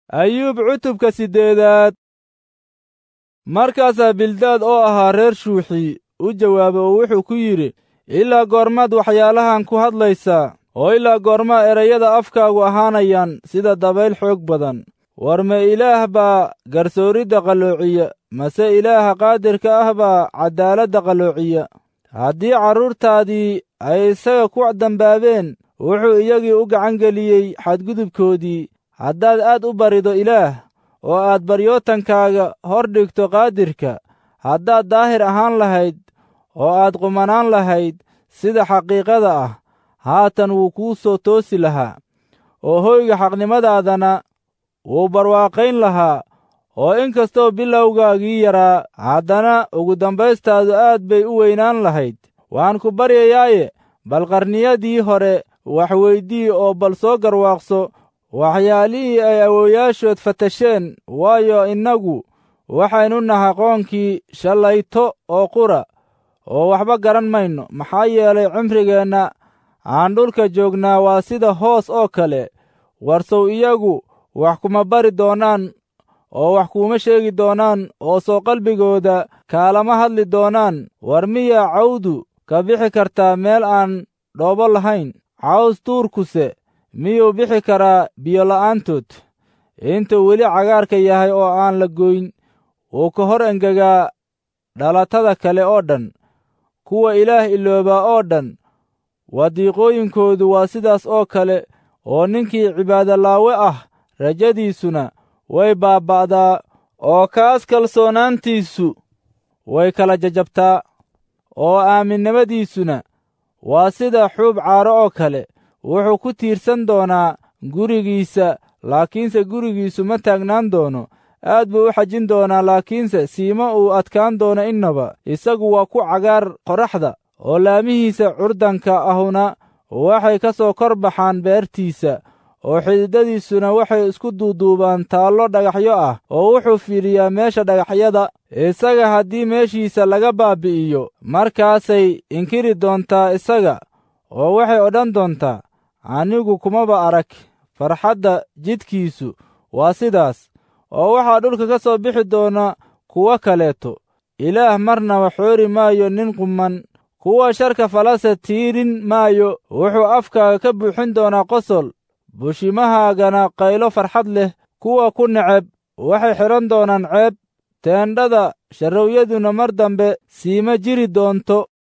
ayuub cutubka siddeedaad markaasaa bildaad oo ahaa reer shuuxi u jawaabay oo wuxuu ku yidhi ilaa goormaad waxyaalahan ku hadlaysaa oo ilaa goormaa erayada afkaagu ahaanayaan sida dabayl xoog badan war ma ilaah baa garsooridda qalloociya mase ilaaha qaadirka ah baa caddaaladda qalloociya haddii carruurtaadii ay isaga ku dambaabeen wuxuu iyagii u gacangeliyey xadgudubkoodii haddaad aad u barido ilaah oo aad baryootankaaga hor dhigto qaadirka haddaad daahir ahaan lahayd oo aad qumanaan lahayd sida xaqiiqada ah haatan wuu kuu soo toosi lahaa oo hoyga xaqnimadaadana wuu barwaaqayn lahaa oo in kastoo bilowgaagii yaraa haddana ugu dambaystaadu aad bay u weynaan lahayd waan ku baryayaaye bal qarniyadii hore wax weydii oo bal soo garwaaqso waxyaalihii ay awoowayaashood fatasheen waayo innagu waxaynu nahay qoonkii shallayto oo qura oo waxba garan mayno maxaa yeelay cimrigeenna aan dhulka joognaa waa sida hoos oo kale warsow iyagu wax kuma bari doonaan oo wax kuuma sheegi doonaan oo soo qalbigooda kaalama hadli doonaan war miyaa cawdu ka bixi kartaa meel aan dhoobo lahayn caws tuurkuse miyuu bixi karaa biyola'aantood intuu weli cagaarka yahay oo aan la goyn wuu ka hor engegaa dhalatada kale oo dhan kuwa ilaah iloobaa oo dhan wadiiqooyinkoodu waa sidaas oo kale oo ninkii cibaadolaawe ah rajadiisuna way baaba'daa oo kaas kalsoonaantiisu way kala jajabtaa oo aaminnimadiisuna waa sida xuub caaro oo kale wuxuu ku tiirsan doonaa gurigiisa laakiinse gurigiisu ma taagnaan doono aad buu u xajin doonaa laakiinse siima uu adkaan doono innaba isagu waa ku cagaar qoraxda oo laamihiisa curdanka ahuna waxay ka soo kor baxaan beertiisa oo xididadiisuna waxay isku duuduubaan taallo dhagaxyo ah oo wuxuu fiidhiyaa meesha dhagaxyada isaga haddii meeshiisa laga baabbi'iyo markaasay inkiri doontaa isaga oo waxay odhan doontaa anigu kumaba arag farxadda jidkiisu waa sidaas oo waxaa dhulka ka soo bixi doona kuwo kaleeto ilaah marnaba xoori maayo nin qumman kuwa sharka falase tiirin maayo wuxuu afkaaga ka buuxin doonaa qosol bushimahaagana qaylo farxad leh kuwa ku neceb waxay xidhan doonaan ceeb teendhada sharrowyaduna mar dambe siima jiri doonto